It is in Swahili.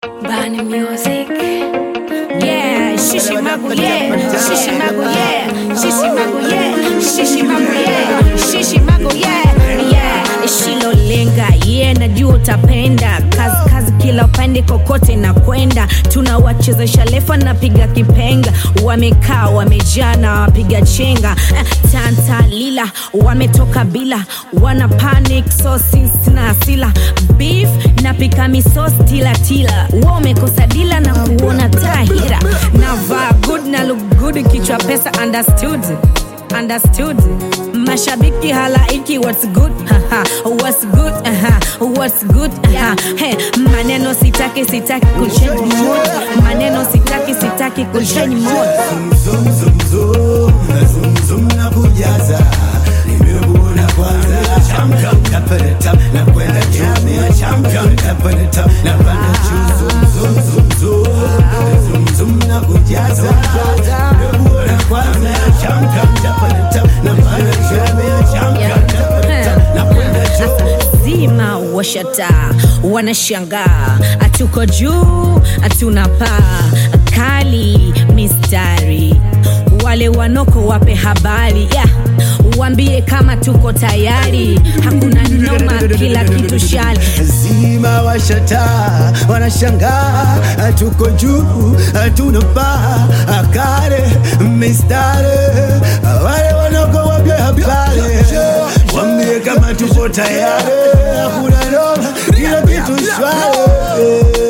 Bani music. Yeah, shishi magu yeah, shishi magu yeah, shishi magu yeah, shishi magu yeah, shishi magu yeah, yeah. Shilolenga yeah, najua utapenda kazi kazi kila upande kokote na kwenda tunawachezesha lefa napiga kipenga wamekaa wamejaa na wapiga chenga Eh, tanta lila wametoka bila wana panic so sisi na asila beef napika misos tilatila wamekosa dila na kuona tahira navaa good na look good kichwa pesa understood understood mashabiki halaiki what's good Haha, what's good Aha, what's good Aha, hey, maneno sitaki sitaki kuchange mood maneno sitaki sitaki kuchange mood Zum, zum, zum, zum, zum na kujaza nimekuona kwanza champion napenda tam na kwenda juu ni champion napenda tam na kwenda juu zum zum zum zum zum zum na kujaza nimekuona kwanza champion napenda tam na kwenda juu ni champion napenda tam na kwenda juu zima washata wanashangaa hatuko juu hatuna paa kali mistari wale wanoko wape habari yeah. wambie kama tuko tayari hakuna noma kila kitu shali zima washata wanashangaa tuko juu hatuna paa akare mistare wale wanoko wapya habari wambie kama tuko tayari hakuna noma kila kitu shwari